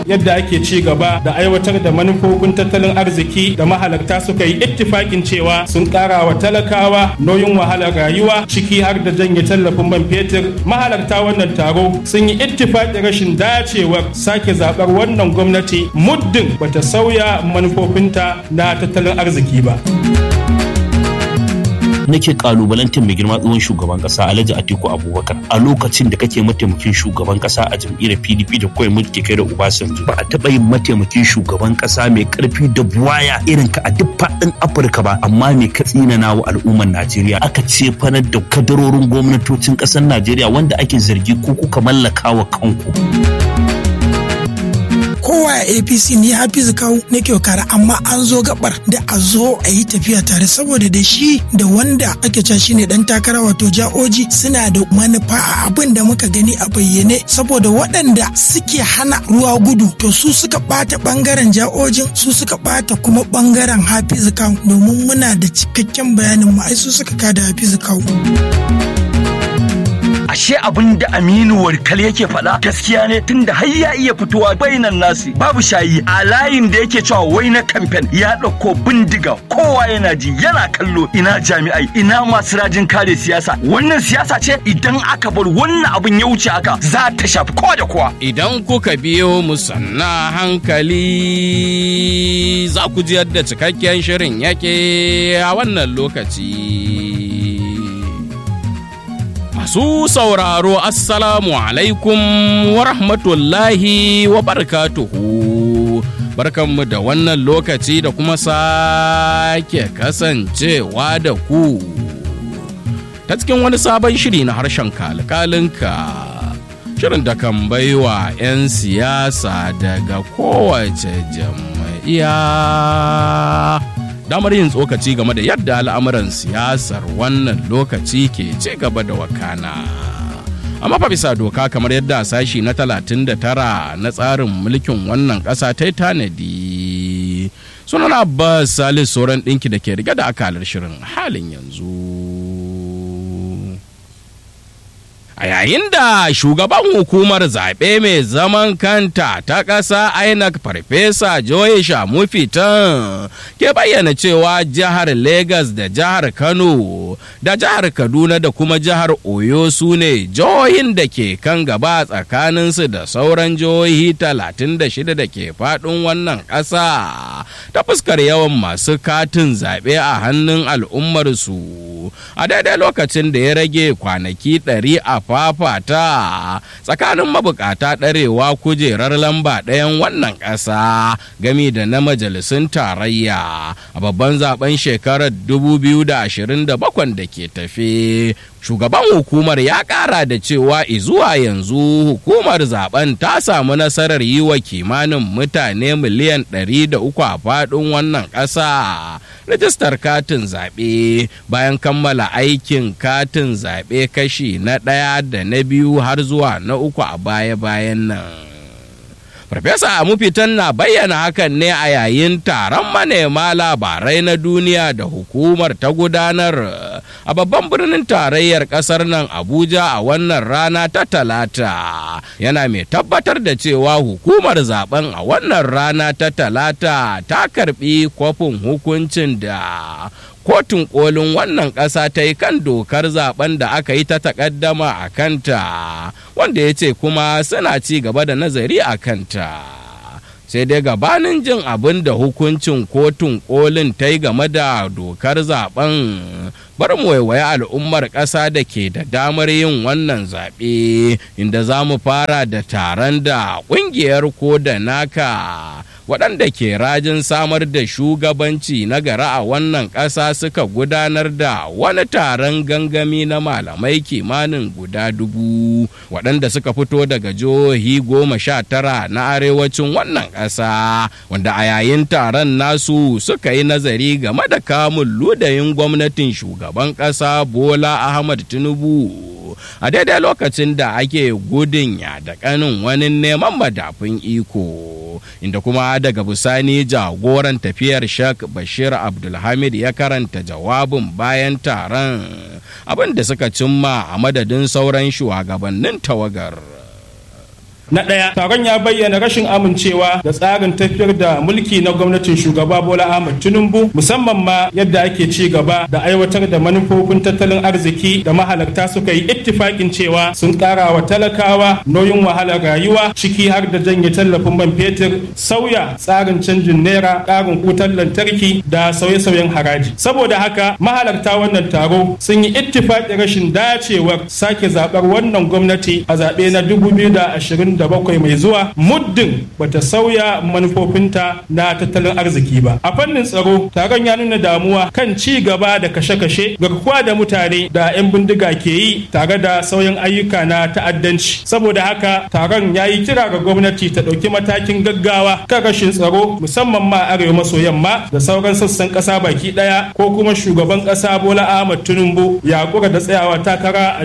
yadda ake ci gaba da aiwatar da manufofin tattalin arziki da mahalarta suka yi ittifakin cewa sun ƙara wa talakawa nauyin wahalar rayuwa ciki har da janye tallafin man fetur mahalarta wannan taro sun yi ittifakin rashin dacewar sake zaɓar wannan gwamnati muddin bata sauya manufofinta na tattalin arziki ba. nake kalubalantar mai girma tsohon shugaban kasa Alhaji Atiku Abubakar a lokacin da kake mataimakin shugaban kasa a jam'iyyar PDP da kawai mulki kai da Obasanjo ba a taba yin mataimakin shugaban kasa mai karfi da buwaya irin ka a duk faɗin Afirka ba amma me ka tsinana wa al'ummar Najeriya aka ce fanar da kadarorin gwamnatocin ƙasar Najeriya wanda ake zargi ko kuka mallaka wa kanku. kowa a apc ni hafizu kawo na kara amma an zo gabar da a zo a yi tafiya tare saboda da shi da wanda ake cewa shine dan takara wato ja'oji suna da manufa a abin da muka gani a bayyane saboda waɗanda suke hana ruwa gudu to su suka ɓata ɓangaren ja'ojin su suka ɓata kuma ɓangaren hafizu kawo domin muna da cikakken bayanin mu ai su suka kada hafizu kawo. ashe abin da Aminu Warkal yake faɗa gaskiya ne tunda har ya iya fitowa bainan nasi babu shayi a layin da yake cewa wai na kamfen ya ɗauko bindiga kowa yana ji yana kallo ina jami'ai ina masu rajin kare siyasa wannan siyasa ce idan aka bar wannan abin ya wuce haka za ta shafi kowa da kowa idan kuka biyo mu sanna hankali za ku ji yadda cikakken shirin yake a wannan lokaci Masu sauraro Assalamu alaikum wa rahmatullahi wa barakatuhu. Barkanmu da wannan lokaci da kuma sake kasancewa da ku. Ta cikin wani sabon shiri na harshen kalkalinka. Shirin da kan baiwa 'yan siyasa daga kowace jam'iyya. damar yin tsokaci game da yadda al'amuran siyasar wannan lokaci ke ci gaba da wakana. amma fa bisa doka kamar yadda sashi na 39 na tsarin mulkin wannan ƙasa ta yi tanadi sunan abbas salis sauran ɗinki da ke rike da akalar shirin halin yanzu a yayin da shugaban hukumar zaɓe mai zaman kanta ta ƙasa inec farfesa joy shamufitan ke bayyana cewa jihar Legas da jihar kano da jihar kaduna da kuma jihar oyo su ne jihohin da ke kan gaba tsakaninsu da sauran jihohi 36 da ke faɗin wannan ƙasa ta fuskar yawan masu katin zaɓe a hannun al'ummarsu a daidai lokacin da ya rage kwanaki 100 a fafata tsakanin mabukata ɗarewa kujerar lamba ɗayan wannan ƙasa gami da na majalisun tarayya a babban zaben shekarar 2027 da ke tafe shugaban hukumar ya kara da cewa izuwa yanzu hukumar zaben ta samu nasarar yi wa kimanin mutane miliyan 300 a faɗin wannan ƙasa rajistar katin zaɓe bayan kammala aikin katin zaɓe kashi na ɗaya da na biyu har zuwa na uku a baya-bayan nan Farfesa Amufitan na bayyana hakan ne a yayin taron manema labarai na duniya da hukumar ta gudanar a babban birnin tarayyar kasar nan Abuja a wannan rana ta talata. Yana mai tabbatar da cewa hukumar zaben a wannan rana ta talata ta karbi kwafin hukuncin da kotun kolin wannan ƙasa ta yi kan dokar zaben da aka yi ta takaddama a kanta wanda ya ce kuma suna ci gaba da nazari a kanta sai dai gabanin jin abin da hukuncin kotun kolin ta yi game da dokar zaben bar mu waiwaye al'ummar ƙasa da ke da damar yin wannan zaɓe inda za mu fara da taron da ƙungiyar ko da naka waɗanda ke rajin samar da shugabanci na gara a wannan ƙasa suka gudanar da wani taron gangami na malamai kimanin guda dubu waɗanda suka fito daga jihohi goma sha tara na arewacin wannan ƙasa wanda a yayin taron nasu suka yi nazari game da kamun ludayin gwamnatin shugaban ƙasa bola ahmad tinubu a daidai lokacin da ake gudun ya da kanin wani neman madafin iko inda kuma daga bisani jagoran tafiyar shak bashir abdulhamid ya karanta jawabin bayan taron abin da suka cimma a madadin sauran shugabannin tawagar Na ɗaya, taron ya bayyana rashin amincewa da tsarin tafiyar da mulki na gwamnatin shugaba Bola Ahmed Tinubu musamman ma yadda ake ci gaba da aiwatar da manufofin tattalin arziki da mahalarta suka yi ittifakin cewa sun ƙara wa talakawa nauyin wahalar rayuwa ciki har da janye tallafin man fetur sauya tsarin canjin naira ƙarin wutar lantarki da sauye-sauyen haraji. Saboda haka mahalarta wannan taro sun yi ittifaƙin rashin dacewar sake zaɓar wannan gwamnati a zaɓe na 2027 mai zuwa muddin bata sauya manufofinta na tattalin arziki ba. A fannin tsaro taron ya nuna damuwa kan ci gaba da kashe-kashe garkuwa da mutane da 'yan bindiga ke yi tare da sauyin ayyuka na ta'addanci. Saboda haka taron ya yi kira ga gwamnati ta ɗauki matakin gaggawa kan rashin tsaro musamman ma arewa maso yamma da sauran sassan ƙasa baki ɗaya ko kuma shugaban ƙasa Bola Ahmad Tinubu ya kura da tsayawa takara a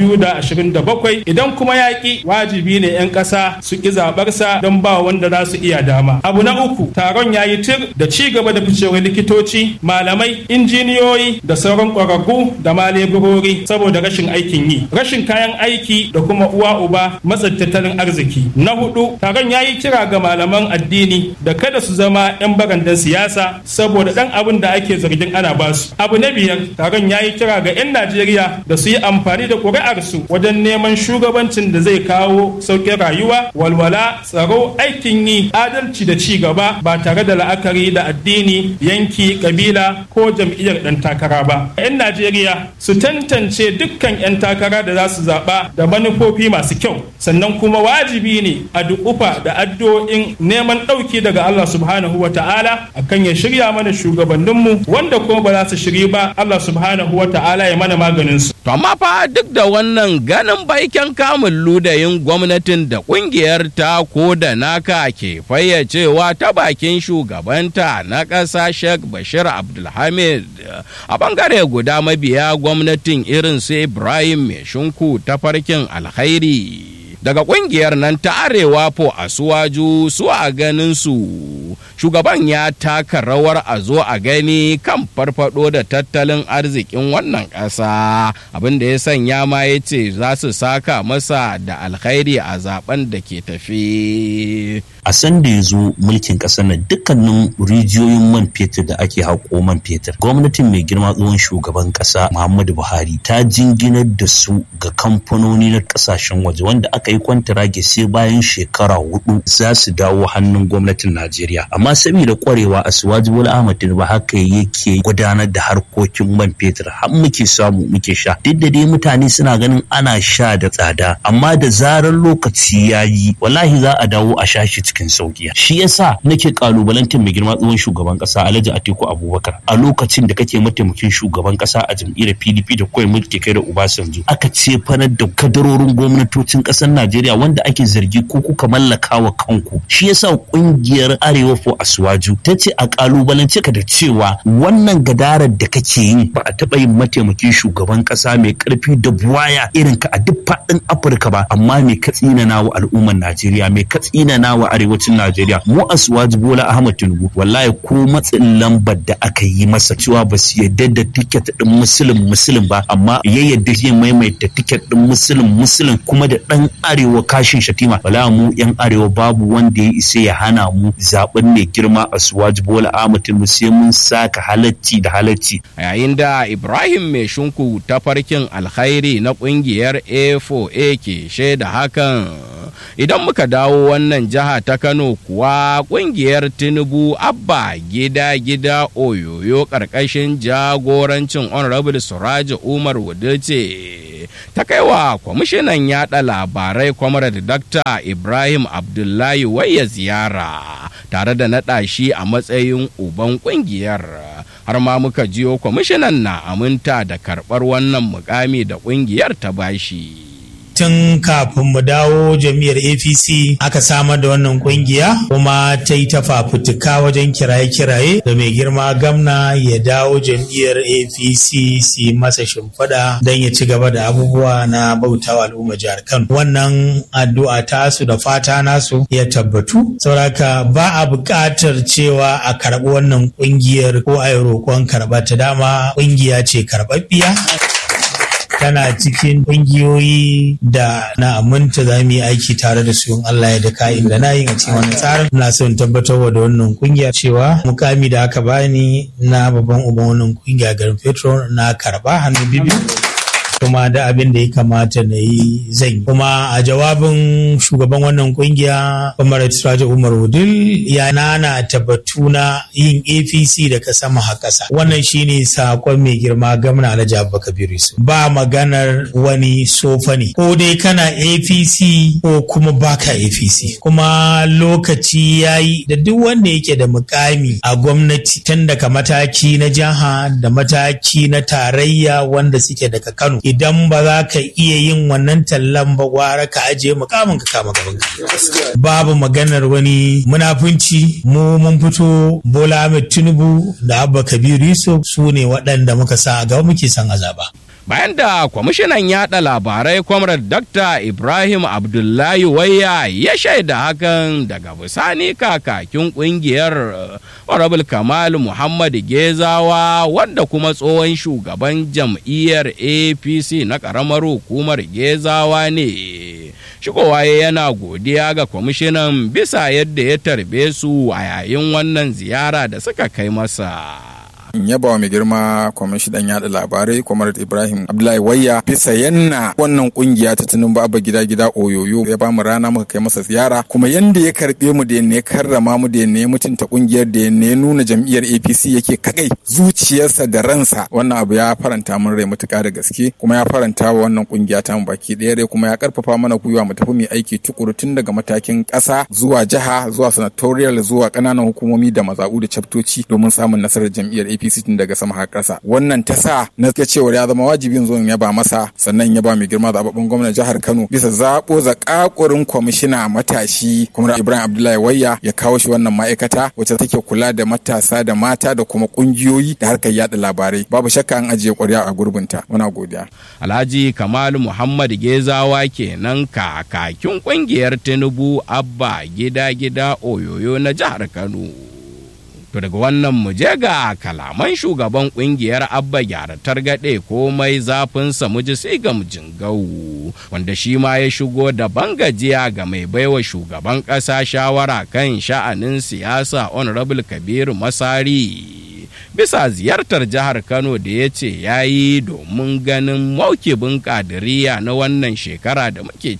2027 idan kuma ya ki wajibi ne 'yan ƙasa su ki zaɓarsa don ba wanda za su iya dama. Abu na uku taron ya yi tir da ci gaba da ficewar likitoci, malamai, injiniyoyi da sauran ƙwararru da ma leburori saboda rashin aikin yi, rashin kayan aiki da kuma uwa uba matsin tattalin arziki. Na hudu taron ya yi kira ga malaman addini da kada su zama 'yan barandan siyasa saboda ɗan abin da ake zargin ana basu. Abu na biyar taron ya yi kira ga 'yan Najeriya da su yi amfani da ƙuri'arsu wajen neman shugabancin da zai kawo sauƙin rayuwa, walwala, tsaro, aikin yi, adalci da ci gaba ba tare da la'akari da addini, yanki, kabila ko jam'iyyar ɗan takara ba. 'Yan Najeriya su tantance dukkan 'yan takara da za su zaɓa da manufofi masu kyau, sannan kuma wajibi ne a duƙufa da addu'o'in neman ɗauki daga Allah subhanahu wa ta'ala akan ya shirya mana shugabanninmu wanda kuma ba za su shiri ba Allah subhanahu wa ta'ala ya mana maganin su. To amma fa duk da wannan ganin baiken kamun ludayin gwamnatin da kungiyar ta ko da naka ke fayyacewa ta bakin shugabanta na ƙasa Sheikh Bashir Abdulhamid a bangare guda mabiya gwamnatin irin su Ibrahim Mai Shinku ta farkin alkhairi. daga kungiyar nan ta arewa po a suwaju su a ganin su shugaban ya taka rawar a zo a gani kan farfado da tattalin arzikin wannan ƙasa abin da ya sanya ma ya ce za su saka masa da alkhairi a zaben da ke tafi a san da ya zo mulkin ƙasar nan dukkanin rijiyoyin man fetur da ake haƙo man fetur gwamnatin mai girma tsohon shugaban ƙasa muhammadu buhari ta jinginar da su ga kamfanoni na ƙasashen waje wanda aka yi kwantarage sai bayan shekara hudu za su dawo hannun gwamnatin najeriya amma saboda kwarewa a suwaji bola ahmad tinubu haka yake gudanar da harkokin man fetur har muke samu muke sha duk da dai mutane suna ganin ana sha da tsada amma da zarar lokaci ya yi wallahi za a dawo a sha shi cikin sauki shi yasa nake kalubalantar mai girma tsohon shugaban kasa Alhaji Atiku Abubakar a lokacin da kake mataimakin shugaban kasa a jam'iyyar PDP da kawai mulki kai da Obasanjo aka ce fanar da kadarorin gwamnatocin kasar Najeriya wanda ake zargi ko kuka mallaka wa kanku shi yasa kungiyar Arewa fo Asuwaju ta ce a kalubalance ka da cewa wannan gadarar da kake yi ba a taɓa yin mataimakin shugaban kasa mai karfi da buwaya irin ka a duk faɗin Afirka ba amma mai katsinana wa al'ummar Najeriya mai katsinana wa arewacin Najeriya mu Asuwaji Bola Ahmad Tinubu wallahi ko matsin lambar da aka yi masa cewa ba su yadda da tiket din musulun musulun ba amma ya yadda zai maimaita tiket din musulun musulun kuma da dan arewa kashin shatima wala mu yan arewa babu wanda ya isa ya hana mu zaben mai girma Asuwaji Bola Ahmad Tinubu sai mun saka halacci da halacci yayin da Ibrahim mai shunku ta farkin alkhairi na kungiyar A4A ke shaida hakan idan muka dawo wannan jiha ta kano kuwa kungiyar tinubu abba gida gida oyoyo karkashin jagorancin honorable suraja umar wadace ta kaiwa kwamishinan yada labarai comrade dr ibrahim abdullahi waya ziyara tare da naɗa shi a matsayin uban kungiyar har ma muka jiyo kwamishinan na aminta da karɓar wannan mukami da kungiyar ta bashi. tun kafin mu dawo jam'iyyar apc aka samar da wannan kungiya kuma ta yi ta fafutuka wajen kiraye-kiraye da mai girma gamna ya dawo jam'iyyar apc su masa shimfiɗa don ya ci gaba da abubuwa na bautawa al'umma jihar kano wannan addu'a tasu da fata nasu ya tabbatu sauraka ba a buƙatar cewa a karɓi wannan kungiyar ko a yi roƙon karɓa ta dama kungiya ce karɓaɓɓiya tana cikin ƙungiyoyi da na aminta za mu yi aiki tare da su in Allah ya da ka'in da na yin a cikin wannan tsarin ina son tabbatar da wannan kungiya cewa mukami da aka bani na babban uban wannan kungiya garin Petro na karba hannu bibiyu kuma da abin da ya kamata na yi zan yi. Kuma a jawabin shugaban wannan kungiya Umar Siraja Umar Wudil ya nana tabbatu na yin APC da kasa maha kasa. Wannan shine sakon mai girma gamna Alhaji Abubakar Yusuf. Ba maganar wani sofa ne. Ko dai kana APC ko kuma baka APC. Kuma lokaci ya yi da duk wanda yake da mukami a gwamnati tun daga mataki na jiha da mataki na tarayya wanda suke daga Kano. idan ba za ka iya yin wannan tallan ba gwara ka ajiye mukamin ka kama gaban ka babu maganar wani munafunci mu mun fito Bola Ahmed Tinubu da Abba Kabir Yusuf su ne waɗanda muka sa a gaba muke son azaba bayan da kwamishinan yada labarai kwamrar dr ibrahim abdullahi waya ya shaida hakan daga bisani kakakin kungiyar honorable kamal muhammad gezawa wanda kuma tsohon shugaban jam'iyyar apc na karamar hukumar gezawa ne shigowa yana godiya ga kwamishinan bisa yadda ya tarbe su a yayin wannan ziyara da suka kai masa in yaba wa mai girma kwamishinan yada labarai kwamar ibrahim abdullahi wayya bisa yanna wannan kungiya ta tunin baba gida gida oyoyo ya bamu rana muka kai masa ziyara kuma yanda ya karbe mu da ya karrama mu da ya mutunta kungiyar da ya nuna jam'iyyar apc yake kagai zuciyarsa da ransa wannan abu ya faranta mun rai matuƙa da gaske kuma ya faranta wa wannan kungiya ta mu baki ɗaya rai kuma ya karfafa mana gwiwa mu tafi mu aiki tukuru tun daga matakin ƙasa zuwa jiha zuwa senatorial zuwa ƙananan hukumomi da mazaɓu da caftoci domin samun nasarar jam'iyyar apc APC tun daga sama har ƙasa. Wannan ta sa na ga cewa ya zama wajibin zo in yaba masa sannan ya ba mai girma zababben gwamnan jihar Kano bisa zaɓo zakakurin kwamishina matashi kuma Ibrahim Abdullahi Wayya ya kawo shi wannan ma'aikata wacce take kula da matasa da mata da kuma ƙungiyoyi da harkar yada labarai. Babu shakka an ajiye ƙwarya a gurbinta. Muna godiya. Alhaji Kamal Muhammad Gezawa kenan kakakin ƙungiyar Tinubu Abba gida gida Oyoyo na jihar Kano. To daga wannan mu je ga kalaman shugaban kungiyar Abba gyara targaɗe komai zafinsa mu ji sai ga jingau wanda shi ma ya shigo da bangajiya ga mai baiwa shugaban ƙasa shawara kan sha'anin siyasa Honorable Kabiru Masari. bisa ziyartar jihar Kano da ya ce ya yi domin ganin maukibin kadiriya na wannan shekara da muke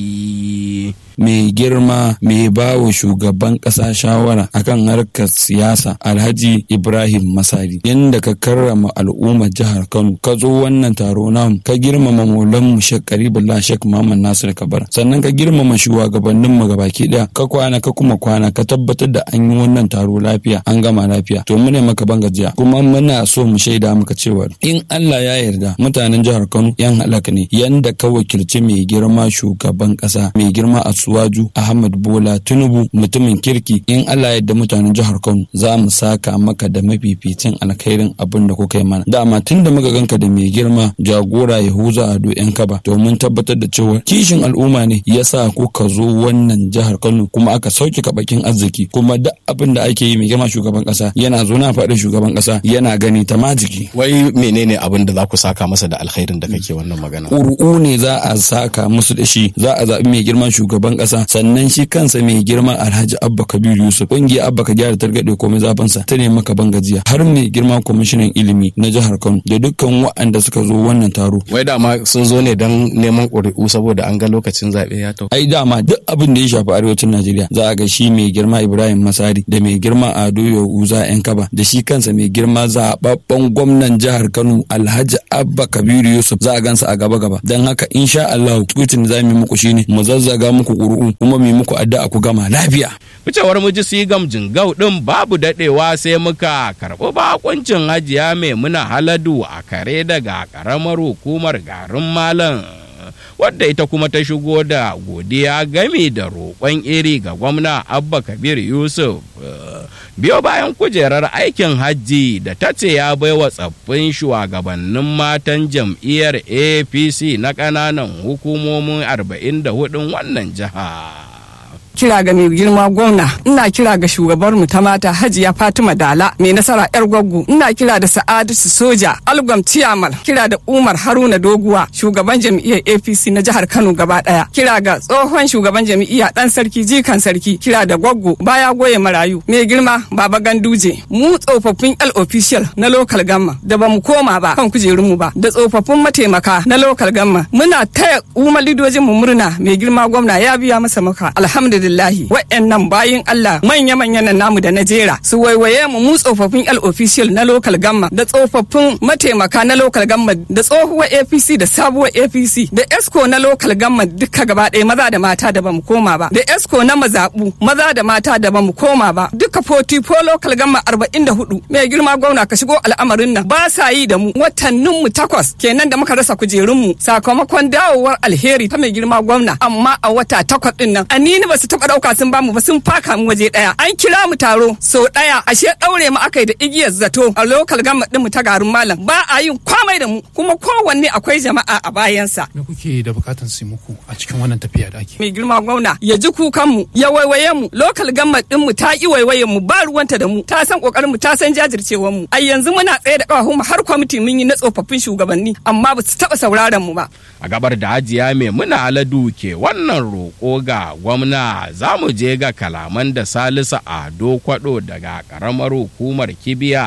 ciki. mai girma mai ba wa shugaban ƙasa shawara akan harkar siyasa alhaji ibrahim masari yadda ka karrama al'ummar jihar kano ka zo wannan taro namu ka girmama maulan mu shek karibullah shek muhammad nasir kabar sannan ka girmama shugabannin mu gabaki daya ka kwana ka kuma kwana ka tabbatar da an yi wannan taro lafiya an gama lafiya to mu ne maka bangajiya kuma muna so mu shaida maka cewa in allah ya yarda mutanen jihar kano yan halaka ne yanda ka wakilci mai girma shugaban ƙasa mai girma a Suwaju Ahmad Bola Tinubu mutumin kirki in Allah yadda mutanen jihar Kano za mu saka maka da mafificin alkhairin abin da kuka yi mana dama tun da muka ganka da mai girma jagora Yahuza Ado yan kaba domin tabbatar da cewa kishin al'umma ne ya sa kuka zo wannan jihar Kano kuma aka sauke kabakin arziki kuma duk abin da ake yi mai girma shugaban kasa yana zo na faɗin shugaban kasa yana gani ta majiki wai menene abin da za ku saka masa da alkhairin da kake wannan magana ƙuri'u ne za a saka musu da shi za a zaɓi mai girman shugaban ƙasa sannan shi kansa mai girma alhaji abba kabir yusuf ƙungiyar abba ka gyara targaɗe komai zafansa ta ne maka ban gajiya har mai girma kwamishinan ilimi na jihar kano da dukkan waɗanda suka zo wannan taro wai dama sun zo ne don neman ƙuri'u saboda an ga lokacin zaɓe ya tau ai dama duk abin da ya shafi arewacin najeriya za a ga shi mai girma ibrahim masari da mai girma ado yahuza yan kaba da shi kansa mai girma zaɓaɓɓen gwamnan jihar kano alhaji abba kabir yusuf za a gansa a gaba gaba don haka insha allahu tukutin za mu yi muku shine mu zazzaga muku ƙuri'u kuma mu yi muku addu'a ku gama lafiya ficewar muji sigam jingau din babu dadewa sai muka karɓi bakuncin hajiya mai muna haladu a kare daga karamar hukumar garin malam wadda ita kuma ta shigo da godiya game da roƙon iri ga gwamna abba kabir yusuf biyo bayan kujerar aikin hajji da ta ce ya baiwa tsaffin shugabannin matan jam'iyyar apc na ƙananan hukumomin 44 wannan jiha kira ga mai girma gwamna ina kira ga shugabar mu ta mata hajiya fatima dala mai nasara yar gwaggo ina kira da sa'adatu soja algwam ciyamal kira da umar haruna doguwa shugaban jam'iyyar apc na jihar kano gaba daya kira ga tsohon shugaban jam'iyya dan sarki jikan sarki kira da gwaggo baya goye marayu mai girma baba ganduje mu tsofaffin l official na local gamma da bamu koma ba kan kujerun mu ba da tsofaffin mataimaka na local gamma muna taya umar lidojin mu murna mai girma gwamna ya biya masa maka alhamdulillahi wa'annan bayin Allah manya manyan nan namu da na jera su waiwaye mu mu tsofaffin L official na local gamma da tsofaffin mataimaka na local gamma da tsohuwar APC da sabuwar APC da ESCO na local gamma duka gaba ɗaya maza da mata da bamu koma ba da ESCO na mazabu maza da mata da bamu koma ba duka 44 local gamma 44 mai girma gwamna ka shigo al'amarin nan ba sa yi da mu watannin mu takwas kenan da muka rasa kujerun mu sakamakon dawowar alheri ta mai girma gwamna amma a wata takwas din nan anini ba su taba dauka sun bamu ba sun faka mu waje daya an kira mu taro so daya ashe daure mu akai da igiyar zato a local gama din mu ta garin malam ba a yin kwamai da mu kuma kowanne akwai jama'a a bayansa me kuke da bukatan su muku a cikin wannan tafiya da ake mai girma gwamna ya ji kukan mu ya waiwaye mu local gama din mu ta ki waiwaye mu ba ruwanta da mu ta san kokarin mu ta san jajircewar mu a yanzu muna tsaye da kafafun mu har kwamiti mun yi na tsofaffin shugabanni amma ba su taba sauraron mu ba a gabar da hajiya mai muna aladu ke wannan roƙo ga gwamna za mu je ga kalaman da salisu ado kwado daga ƙaramar hukumar kibiya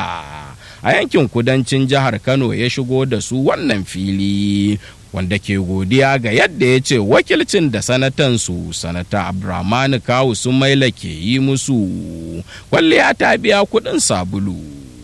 a yankin kudancin jihar kano ya shigo da su wannan fili wanda ke godiya ga yadda ya ce wakilcin da sanatansu sanata abdurrahmanu kawu sun maila ke yi musu kwalliya ta biya kuɗin sabulu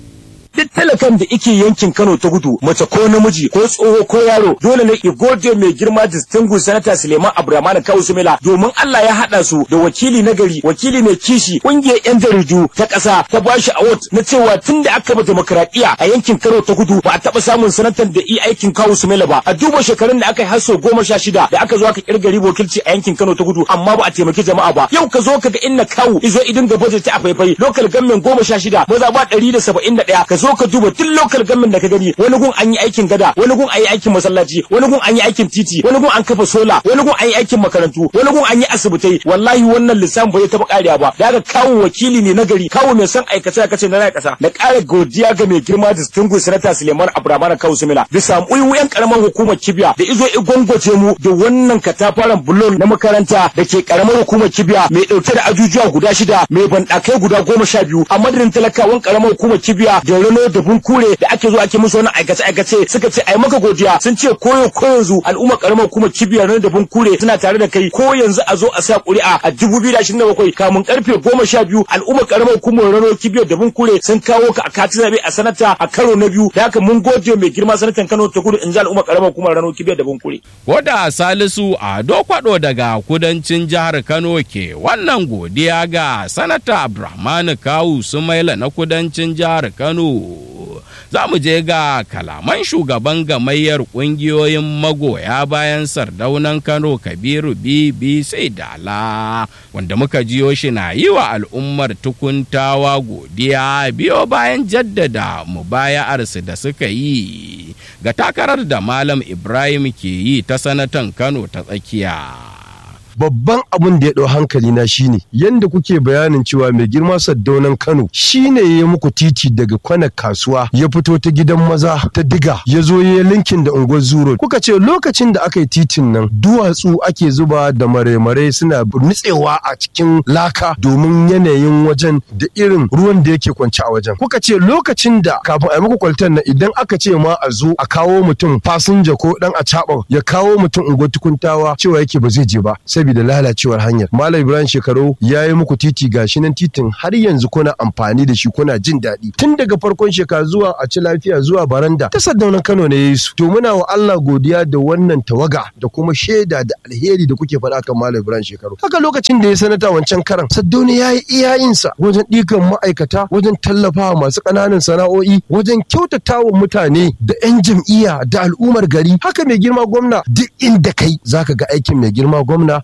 duk talakan da ike yankin Kano ta gudu mace ko namiji ko tsoho ko yaro dole ne i gode mai girma distinguished senator Suleiman Abdulrahman Kawu Sumela domin Allah ya hada su da wakili na gari wakili mai kishi kungiyar yan jaridu ta kasa ta bashi award na cewa tun da aka ba demokradiya a yankin Kano ta gudu ba a taba samun sanatan da i aikin Kawu Sumela ba a duba shekarun da aka yi har sau goma sha shida da aka zo aka kirgari wakilci a yankin Kano ta gudu amma ba a taimaki jama'a ba yau ka zo ka ga inna Kawu izo idin ga budget a faifai local government goma sha shida maza ba ɗari da saba'in da ɗaya ka zo ka duba duk local government da ka gani wani gun an yi aikin gada wani gun an yi aikin masallaci wani gun an yi aikin titi wani gun an kafa sola wani gun an yi aikin makarantu wani gun an yi asibitai wallahi wannan lissafin bai taba kariya ba da aka kawo wakili ne na gari kawo mai son aikace aikace na rai kasa da ƙara godiya ga mai girma distinguished senator Suleiman Abdulrahman Kawu Sumila bisa uyu karamar hukumar Kibiya da izo igwangwace mu da wannan katafaren bulon na makaranta da ke karamar hukumar Kibiya mai dauke da ajujuwa guda shida mai bandakai guda goma sha biyu a madadin talakawan karamar hukumar Kibiya da Rano da Bunkure da ake zo ake musu wani aikace aikace suka ce ai maka godiya sun ce koyo ko yanzu al'umma karamar hukumar Kibiya Rano da Bunkure suna tare da kai ko yanzu a zo a sa ƙuri'a a 2027 kamun karfe goma sha biyu al'umma karamar hukumar Rano Kibiya da Bunkure sun kawo ka a katin zabe a sanata a karo na biyu da haka mun gode mai girma sanatan Kano ta gudu in ji al'umma karamar hukumar Rano Kibiya da Bunkure. Koda Salisu Ado Kwado daga kudancin jihar Kano ke wannan godiya ga Sanata Abdulrahman Kawu Sumaila na kudancin jihar Kano. Za mu je ga kalaman shugaban gamayyar ƙungiyoyin magoya bayan sardaunan Kano Kabiru Bibi sai dala wanda muka jiyo shi na yi wa al'ummar tukuntawa godiya biyo bayan jaddada mubaya'arsu da suka yi ga takarar da Malam Ibrahim ke yi ta sanatan Kano ta tsakiya. babban abin da ya ɗau hankali na shine yanda kuke bayanin cewa mai girma saddaunan Kano shine ya muku titi daga kwana kasuwa ya fito ta gidan maza ta diga ya zo ya linkin da unguwar zuro kuka ce lokacin da aka yi titin nan duwatsu ake zuba da mare-mare suna nutsewa a cikin laka domin yanayin wajen da irin ruwan da yake kwance a wajen kuka ce lokacin da kafin a yi muku kwaltar nan idan aka ce ma a zo a kawo mutum fasinja ko dan a ya kawo mutum unguwar tukuntawa cewa yake ba zai je ba saboda lalacewar hanyar malam ibrahim shekaru ya yi muku titi gashi nan titin har yanzu kuna amfani da shi kuna jin daɗi tun daga farkon shekara zuwa a ci lafiya zuwa baranda ta saddaunan kano ne yayi su to muna wa allah godiya da wannan tawaga da kuma shaida da alheri da kuke faɗa kan malam ibrahim shekaru haka lokacin da ya sanata wancan karan saddauna ya yi iyayensa wajen ɗikan ma'aikata wajen tallafawa masu ƙananan sana'o'i wajen kyautatawa mutane da 'yan jam'iyya da al'ummar gari haka mai girma gwamna duk inda kai zaka ga aikin mai girma gwamna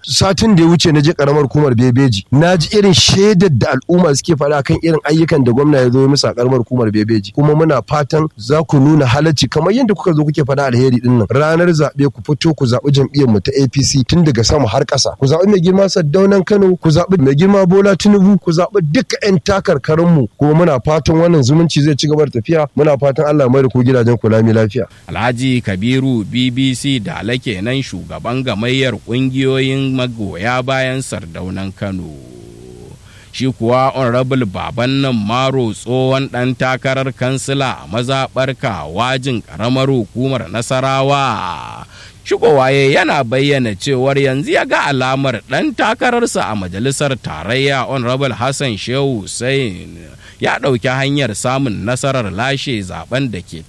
satin da ya wuce na je karamar hukumar bebeji na ji irin shaidar da al'umma suke faɗa kan irin ayyukan da gwamna ya zo ya musu a karamar hukumar bebeji kuma muna fatan za ku nuna halacci kamar yadda kuka zo kuke faɗa alheri din nan ranar zaɓe ku fito ku zaɓi jam'iyyar mu ta APC tun daga sama har ƙasa ku zaɓi mai girma Saddaunan Kano ku zaɓi mai girma Bola Tinubu ku zaɓi duka 'yan takarkarin mu kuma muna fatan wannan zumunci zai ci gaba da tafiya muna fatan Allah mai da ku gidajen ku lami lafiya Alhaji Kabiru BBC da alake nan shugaban gamayyar ƙungiyoyin magoya bayan sardaunan Kano. Shi kuwa Honorable Baban nan Maro tsohon ɗan takarar kansila a mazaɓar wajin ƙaramar hukumar Nasarawa. Shigowaye yana bayyana cewar yanzu ya ga alamar ɗan takararsa a majalisar tarayya Honorable Hassan Shehu Hussein ya ɗauki hanyar samun nasarar lashe zaben da ke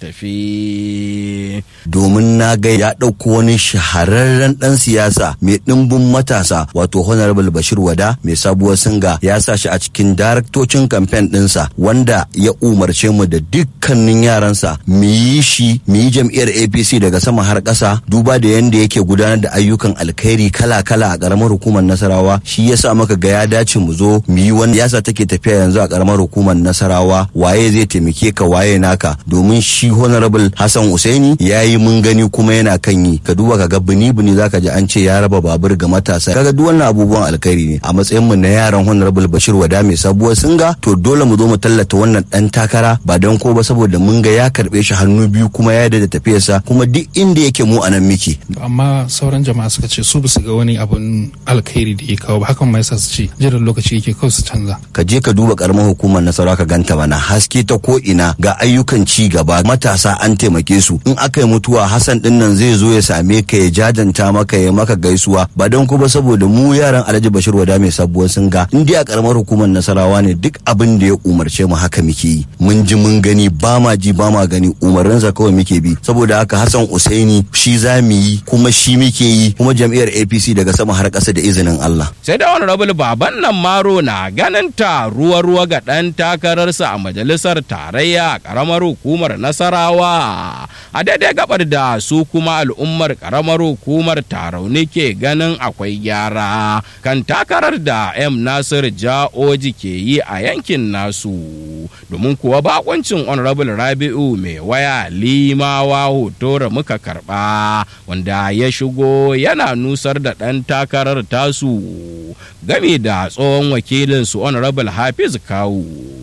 tafi. Domin na ga ya ɗauko wani shahararren ɗan siyasa mai ɗimbin matasa wato Honorable Bashir Wada mai sabuwar singa ya sa shi a cikin daraktocin kamfen ɗinsa wanda ya umarce mu da dukkanin yaransa mu yi shi mu yi jam'iyyar APC daga sama har ƙasa duba da yadda yake gudanar da ayyukan alkhairi kala-kala a ƙaramar hukumar Nasarawa shi yasa maka ga ya dace mu zo mu yi wani yasa take tafiya yanzu a ƙaramar hukumar nasarawa waye zai taimake ka waye naka domin shi honorable hassan usaini ya yi mun gani kuma yana kan yi ka duba ka ga bini bini zaka ji an ce ya raba babur ga matasa kaga duk wannan abubuwan alkhairi ne a matsayin mu na yaran honorable bashir wada mai sabuwar singa to dole mu zo mu tallata wannan dan takara ba don ko ba saboda mun ga ya karbe shi hannu biyu kuma ya da tafiyarsa kuma duk inda yake mu anan miki amma sauran jama'a suka ce su basu ga wani abun alkhairi da ya kawo ba hakan ma yasa su ce jiran lokaci yake kawai su canza ka je ka duba karamar hukumar nasara ka ganta mana haske ta ko ina ga ayyukan ci gaba matasa an taimake su in aka yi mutuwa Hassan din nan zai zo ya same ka ya jajanta maka ya maka gaisuwa ba don ko ba saboda mu yaran Alhaji Bashir Wada mai sabuwar sun ga in dai a karamar hukumar Nasarawa ne duk abin da ya umarce mu haka muke yi mun ji mun gani ba ma ji ba ma gani umarninsa kawai muke bi saboda haka Hassan Usaini shi za mu yi kuma shi muke yi kuma jam'iyyar APC daga sama har ƙasa da izinin Allah sai da honorable baban nan maro na ganin ta ruwa ruwa ga ɗan takararsa a majalisar tarayya a ƙaramar hukumar nasarawa a daidai gabar da su kuma al'ummar ƙaramar hukumar tarauni ke ganin akwai gyara kan takarar da m nasir ja'oji ke yi a yankin nasu domin kuwa bakoncin honorable rabi'u mai waya limawa hotora muka karba wanda ya shigo yana nusar da ɗan takarar tasu game da tsohon wakilinsu honorable hafiz kawu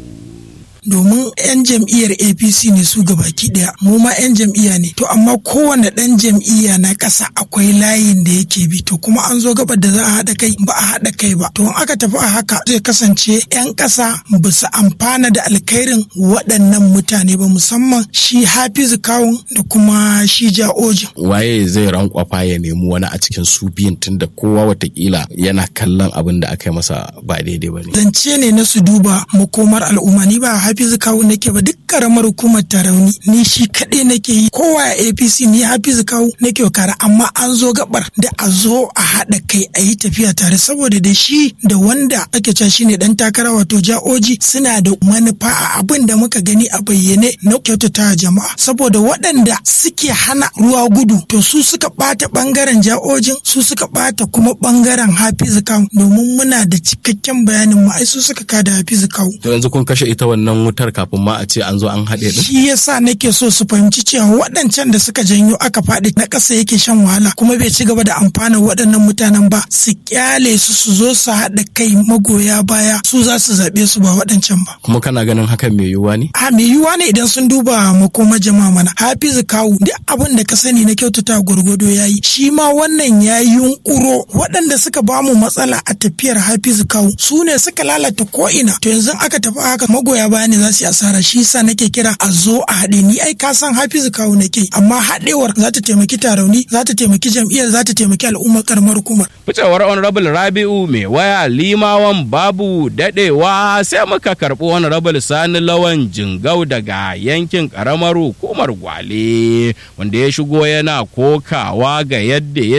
domin 'yan jam'iyyar apc ne su gabaki daya mu ma 'yan jam'iyya ne to amma kowane ɗan jam'iyya na ƙasa akwai layin da yake bi to kuma an zo gabar da za a haɗa kai ba a haɗa kai ba to in aka tafi a haka zai kasance 'yan ƙasa ba su amfana da alkhairin waɗannan mutane ba musamman shi hafizu kawun da kuma shi ja'ojin waye zai rankwafa ya nemi wani a cikin su biyun tunda kowa watakila yana kallon abin da aka yi masa ba daidai ba ne zance ne na su duba makomar al'umma ni ba hafizu kawu nake ba duk karamar hukumar tarauni ni shi kaɗai nake yi kowa a apc ni hafizu kawu nake kara amma an zo gabar da a zo a haɗa kai a yi tafiya tare saboda da shi da wanda ake cewa shine dan takara wato ja'oji suna da manufa a abin da muka gani a bayyane na kyautata jama'a saboda waɗanda suke hana ruwa gudu to su suka ɓata ɓangaren ja'ojin su suka ɓata kuma ɓangaren hafizu kawu domin muna da cikakken bayanin mu ai su suka kada hafizu kawu to yanzu kun kashe ita wannan wutar kafin ma a ce an zo an haɗe din shi yasa nake so su fahimci cewa waɗancan da suka janyo aka faɗi na ƙasa yake shan wahala kuma bai ci gaba da amfana waɗannan mutanen ba su kyale su su zo su haɗa kai magoya baya su za su zaɓe su ba waɗancan ba kuma kana ganin hakan mai yiwuwa ne a mai yiwuwa ne idan sun duba makoma jama'a mana hafizu kawu duk abin da ka sani na kyautata gwargwado ya yi shi ma wannan ya yi yunƙuro waɗanda suka ba mu matsala a tafiyar hafizu kawu su ne suka lalata ko'ina to yanzu aka tafi haka magoya baya ne za su yi asara shi yasa nake kira a zo a haɗe ni ai ka san hafizu kawu nake amma haɗewar za ta taimaki tarauni za ta taimaki jam'iyyar za ta taimaki al'ummar karamar hukumar. ficewar honorable rabi'u mai waya limawan babu daɗewa sai muka karɓi honorable sani lawan jingau daga yankin karamar hukumar gwale wanda ya shigo yana kokawa ga yadda ya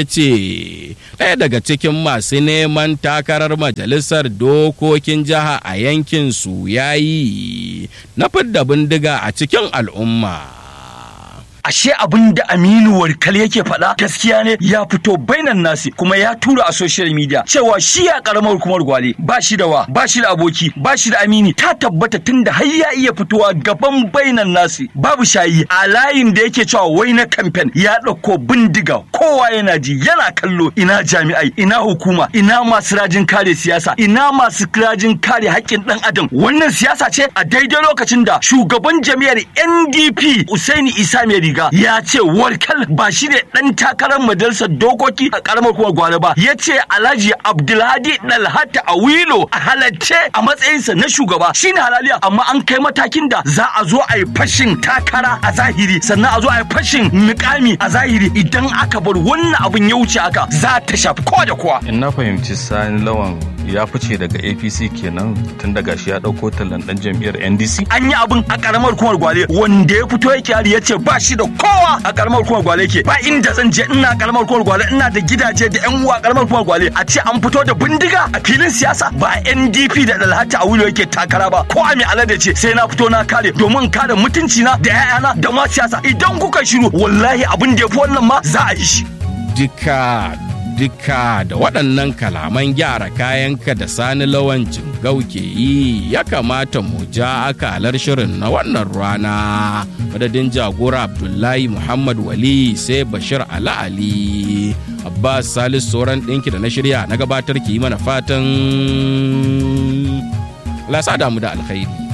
ce ɗaya daga cikin masu neman takarar majalisar dokokin jiha a yankin su ya yi na fidda bindiga a cikin al'umma. ashe abin da Aminu Warkal yake faɗa gaskiya ne ya fito bainan nasi kuma ya tura a social media cewa shi ya karamar hukumar gwale ba shi da wa ba shi da aboki ba shi da amini ta tabbata tun da har ya iya fitowa gaban bainan nasi babu shayi a layin da yake cewa wai na kamfen ya ɗauko bindiga kowa yana ji yana kallo ina jami'ai ina hukuma ina masu rajin kare siyasa ina masu rajin kare haƙƙin ɗan adam wannan siyasa ce a daidai lokacin da shugaban jami'ar NDP Usaini Isa mai riga ya ce warkal ba shi ne ɗan takarar majalisar dokoki a ƙaramar kuma gwale ba ya ce Alhaji Abdulhadi Dalhata Awilo a halarce a matsayinsa na shugaba shine halaliya amma an kai matakin da za a zo a yi fashin takara a zahiri sannan a zo a yi fashin mukami a zahiri idan aka bar wannan abin ya wuce haka za ta shafi kowa da kowa in na fahimci sani lawan ya fice daga apc kenan tun daga shi ya dauko tallan dan jam'iyyar ndc an yi abin a karamar hukumar gwale wanda ya fito yake hari ya ce ba shi da kowa a karamar hukumar gwale yake ba inda zan je ina karamar hukumar gwale ina da gidaje da yan uwa a karamar hukumar gwale a ce an fito da bindiga a filin siyasa ba ndp da dalhata a wulo yake takara ba ko a mai alade ce sai na fito na kare domin kare mutunci na da yayana da ma siyasa idan kuka shiru wallahi abin da ya fi wannan ma za a yi shi Dika duka da waɗannan kalaman gyara kayanka da sani lawancin gauke yi ya kamata mu ja akalar shirin na wannan rana madadin jagora abdullahi muhammad wali sai bashir ala ali abbas salis sauran ɗinki da na shirya na gabatar ki yi mana fatan lasa damu da alkhairi